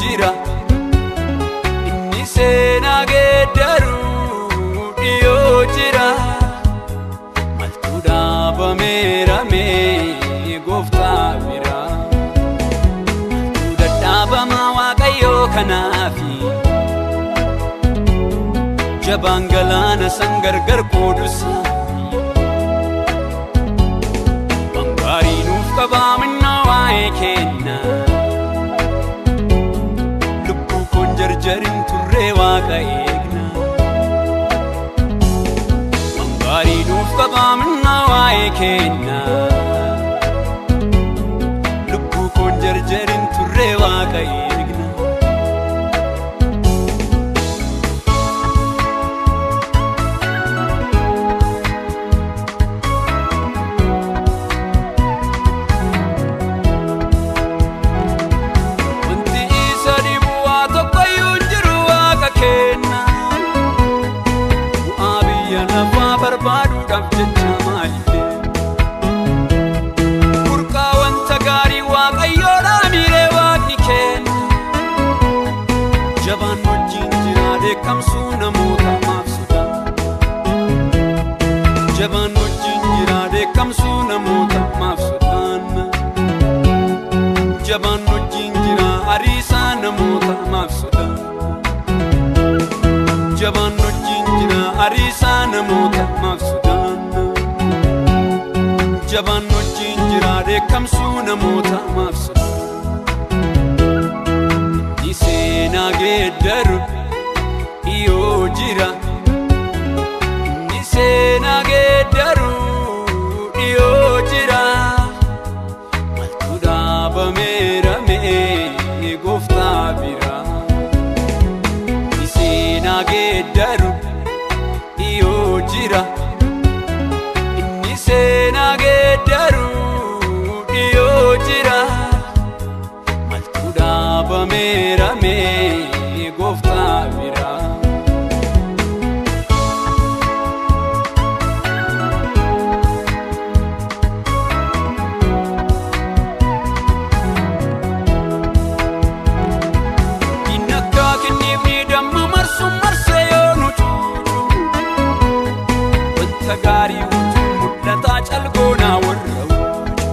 jira inni seenaa geeddaru dhiyoo jira maltuu dhaabameeramee gooftaa bira maltuu dadhaabamaa waaqayyoo kanaafi jabaan galaana san gargar qoodusa bangaarii nuuf qabaa minnaa waa'ee kenna lubbuu koon jarjarin turree waaqa eegna bangaarii nuuf qabaa minnaa waa'ee kenna lubbuu koon jarjarin turree waaqa eegna Wanti isa dhibu waa tokkoyyuu hin jiru waaqa kenna. Bu'aa biyya lafaa barbaaduudhaaf jecha maallee. Burqaa wanta gaarii waaqayyoodhaa miiree waaqni kenna. Jabaan wajjin jira dheekkamsuu namoota maaf sodaa. Jabaan wajjin jira dheekkamsuu namoota maaf sodaanna. jabaan wajjin jira ariisaa namoota maaf sodaa jabaan wajjin jira ariisaa namoota maaf sodaanna jabaan wajjin jira dheekkamsuu namoota maaf sodaa ni seenaa geeddaru dhiyoo jira ni seenaa geeddaru dhiyoo jira maltuu dhaabameeramee gooftaa bira ni seenaa geeddaru dhiyoo jira inni seenaa geeddaru dhiyoo jira maltuu dhaabameeramee gooftaa bira Inni akka kenneefni damma marsuun marsee yoo nu cuucu Wanta gaarii wutuu mul'ataa calgoonaa warra wucu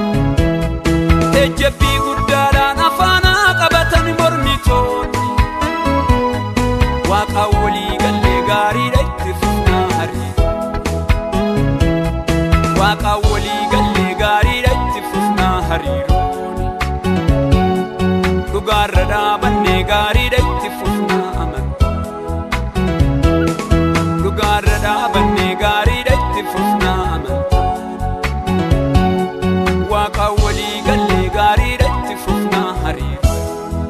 Ejjabbii guddaadhaan afaanaa qabatan mormitoonni Waaqa walii gallee gaariidha itti fufnaa hariiroo Waaqa walii gallee gaariidha itti fufnaa hariirooni dhugaarra dhaabannee gaariidha itti fufnaa amantaa dhugaarra dhaabannee gaariidha itti fufnaa amantaa waaqa walii gallee gaariidha itti fufnaa hariiroo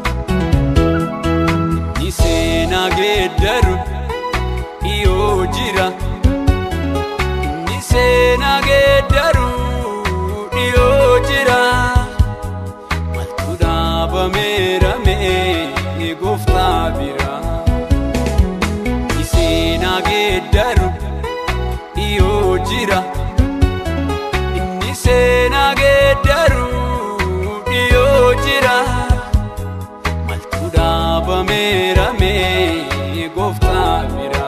ni seenaa geeddaru dhiyoo jira ni seenaa geeddaru dhiyoo jira maltuu dhaabameeramee gooftaa bira ni seenaa geeddaru dhiyoo jira inni seenaa geeddaru dhiyoo jira maltuu dhaabameeramee gooftaa bira.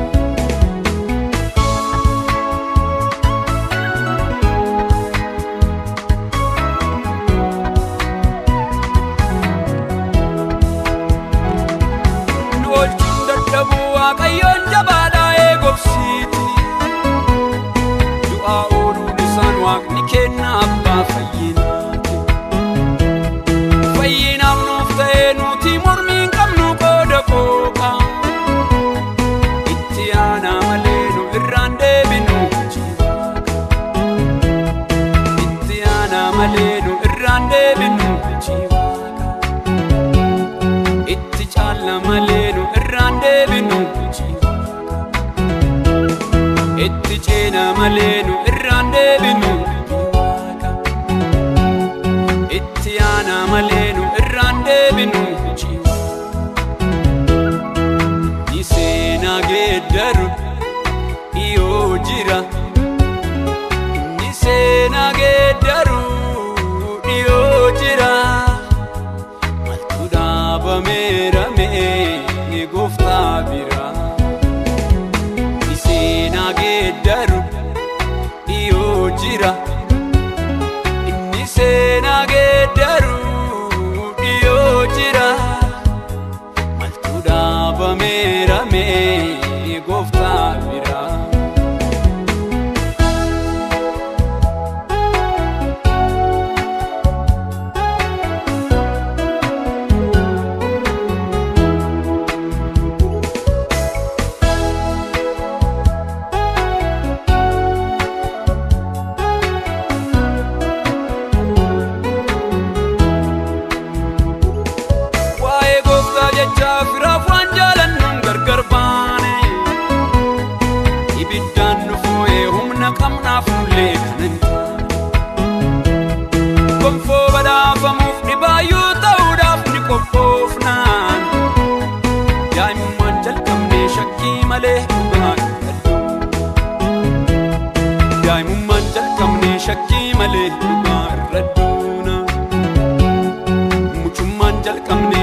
nu oolchuun dadhabuu waaqayyoon jabaadhaa eegobsiiti du'aa ooluun isaan waaqni kenna abbaa fayyinaati fayyinaaf nuuf ta'ee nuti mormii hin qabnu qooda qooqa itti aanaa malee nu irraan deebinu jiwaaqa itti aanaa malee nu irraan deebinu jiwaaqa itti caalla malee nu irraan deebinu jiwaaqa itti ceena malee nu irraan deebinu jiwaaqa itti aanaa malee nu irraan deebinu jiwaaqa ni seenaa geeddaru dhiyoo jira ni seenaa geeddaru dhiyoo jira maltuu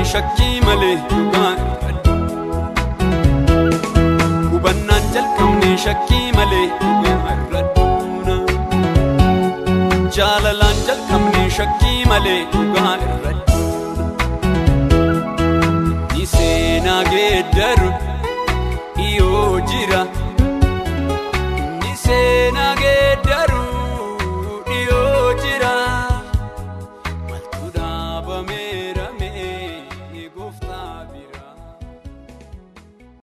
shakkii malee dhugaa irratti hubannaan jalqabne shakkii malee dhugaa irratti jaalalaan jalqabne shakkii malee dhugaa irratti ni seenaa geeddaru